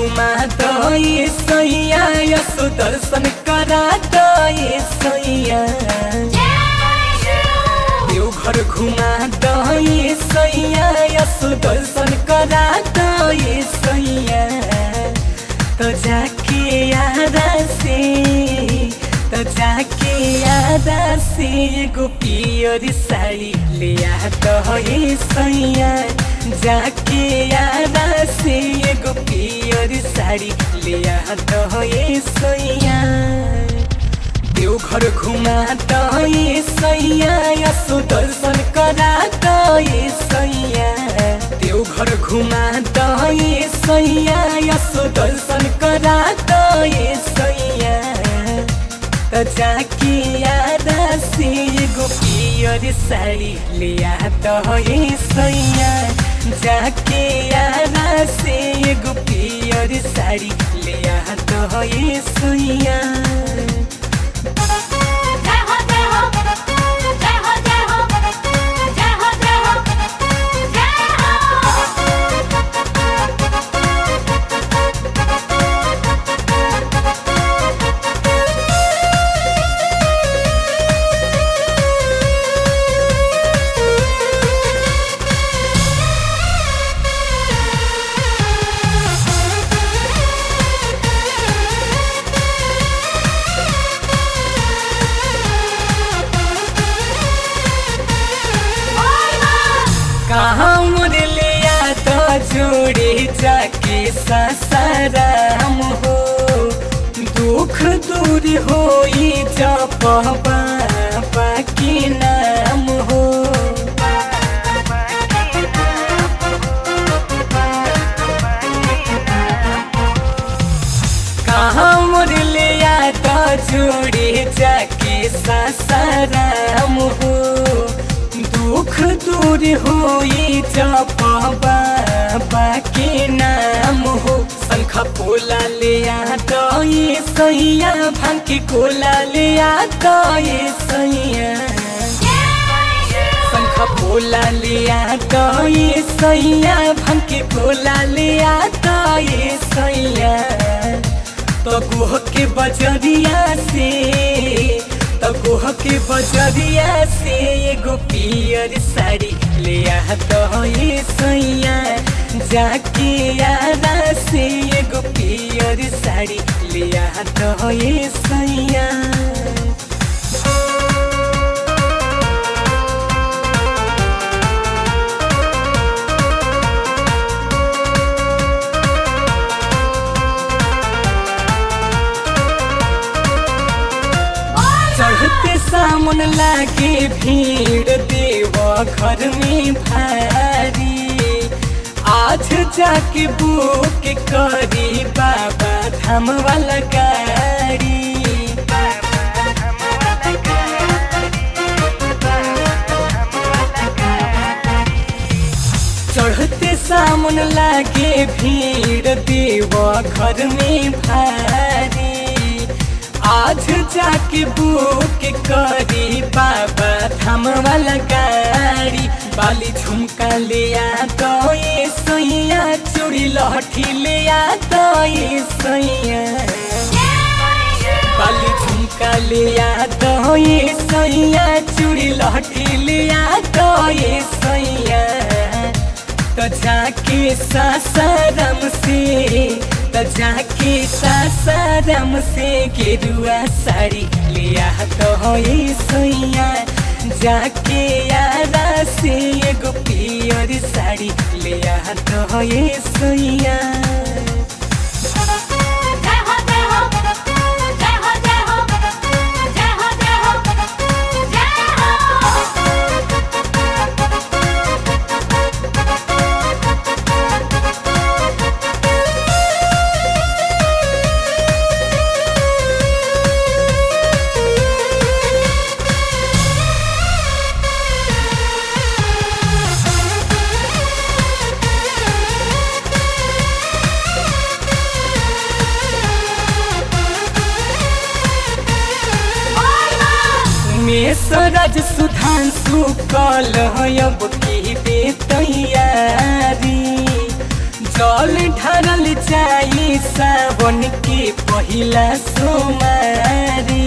घुमा दे सैया यसो दर्शन करा दे सैया देवघर घुमा दे सैया यसो दर्शन करा दे सैया तो जाके यादा से तो जाके यादा से एगो पियर साड़ी ले आ दे सैया जाके यादा से एगो पियर साड़ी ले आ दे सैया देवघर घुमा दे सैया यसो दर्शन करा दे सैया देवघर घुमा दे सैया यसो दर्शन करा दे सैया त जाके यादा से एगो पियर साडी लिया दे सैया जाके यादा से एगो पियर साडी लिया दे सैया जय हो जय हो जय हो जय हो जय हो जय हो जय कहाँ मुरलिया तो जोड़े जाके ससराम हो दुख दूर होई जप बाबा के नाम हो कहाँ मुरलिया तो जोड़े जाके ससराम हो दुख दूर होई जप बाबा के नाम हो शंख पोला ले तो ये सैया भांग कोला ले तो ये सैया शंख पोला लिया तो ये सैया भंग कोला लिया तो ये सैया तो गोह के बजरिया से तो गोह के बजरिया से एगो पियर साड़ी लिया तो ये सैया जाके यादा से एगो पियर साड़ी लिया तो ये सैया चढ़ते सामन लागे भीड़ देव घर में भारी आज जाके बुक करी बाबा धाम वाला गाड़ी चढ़ते सामन लागे भीड़ देव घर में भारी आज जाके बुक करी बाबा धाम वाला गाड़ी बाली झुमका लिया तो ये सैया चूड़ी लहठी लिया तो ये सैया बाली झुमका लिया तो ये सैया चूड़ी लहठी लिया तो ये सैया तो जाके सासाराम से तो जाके सासाराम से गेरुआ साड़ी लिया तो ये सैया जाके यारा से एगो पियर साड़ी लिया तो ये सैया जय हो जय हो जय हो जय हो जय हो जय हो जय हो मेसरज सुधांशु कल अब की दे तैयारी जल ढरल जाई सावन के पहिला सोमारी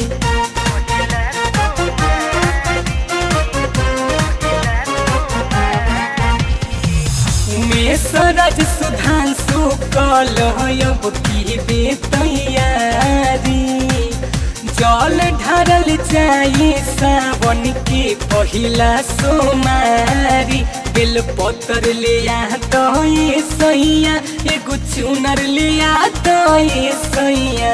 मेसरज सुधांशु कल अब की बे तैयारी जल ढारल जाए सावन के पहिला सोमारी बेल पतर लिया तो ये सैया एगो चुनर लिया तो ये सैया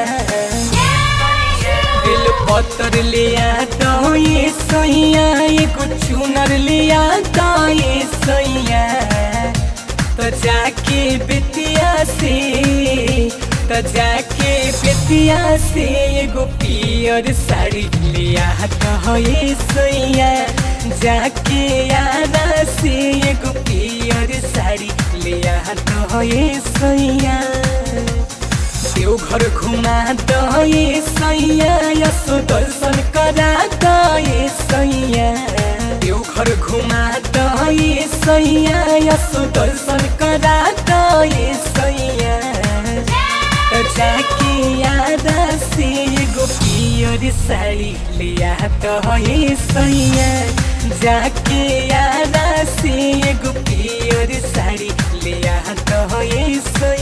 बेल पतर लिया तो ये सैया एगो चुनर लिया तो ये सैया तो जाके बेतिया से तो जाके बेतिया से एगो पियर साड़ी लिया तो ये सैया जाके यारा से एगो पियर साड़ी लिया तो ये सैया देवघर घुमा दो ये सैया यसो दर्शन करा दो ये सैया देवघर घुमा दो ये सैया यसो दर्शन करा दो ये सैया तो जाके याद से एगो पियर साड़ी लिया तो ये सैया जाके याद से एगो पियर साड़ी लिया तो ये सैया